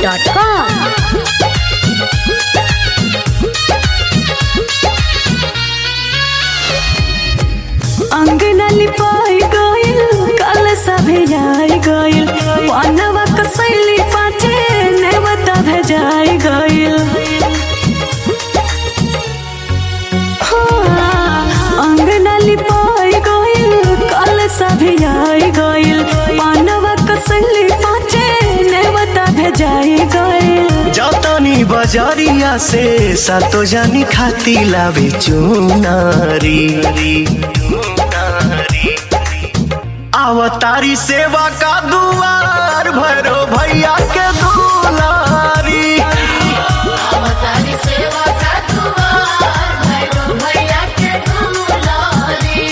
onlinebhojpuri.com. अंगना लिपाई गइल कल सभे जाई गइल पनवा कसैली पाचे नेवता भेजाई गइल हाँ, अंगना लिपाई गइल कल सभे जाई गइल पनवा कसैली पाचे नेवता भेजाई गइल जतनी बजरिया से सातो जानी खाती लावे चुनारी आवतारी सेवा का दुआर भैरो भैया के दुलारी अवतारी सेवा का दुआर भैरो भैया के दुलारी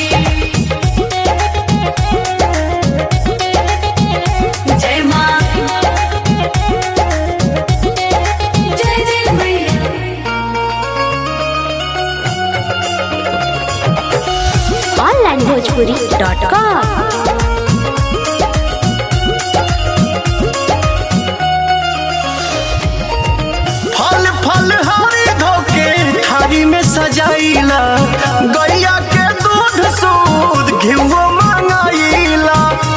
जय माँ जय जय मैया onlinebhojpuri.com. फल फल हरी धोके थारी में सजाइला गैया के दूध सूद घिवो मंगाइला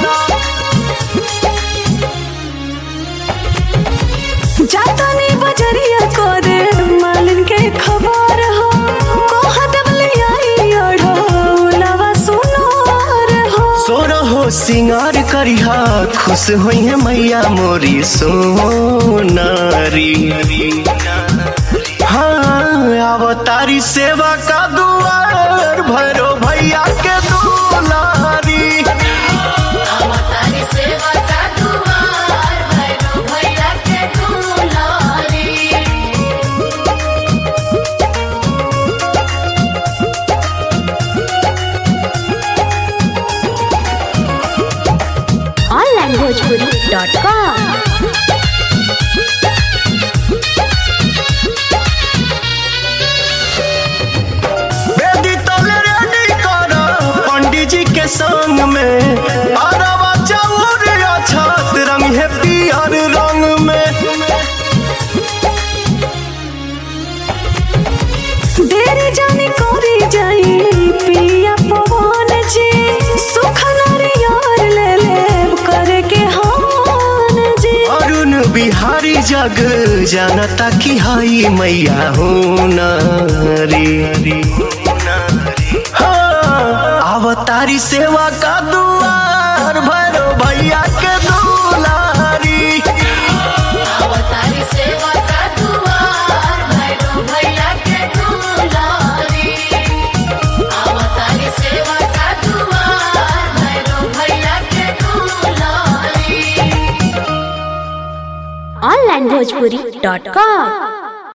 जातानी बजरिया करे मालिन के खबर हो कोहा दबले आई अढ़ो लवा सुनार हो सोर हो सिंगार करिहा खुश होई है मैया मोरी सोनारी हाँ अवतारी सेवा का दुआर भैरो भैया के दुलारी अवतारी सेवा का दुआर भैरो भैया के दुलारी onlinebhojpuri.com. बेदी तले रेडी कर पंडित जी के संग में अरवा चाउर छत रंग है पियर रंग में देरी जानी करी जाई पिया पवन जी सुख नारियर ले ले करे के हान जी अरुण बिहारी जग जानता कि हई मैया हो नारी हाँ, अवतारी सेवा का दुआर भैरो भैया के दुलारी अवतारी सेवा का दुआर भैरो भैया के दुलारी अवतारी सेवा का दुआर भैरो भैया के दुलारी onlinebhojpuri.com.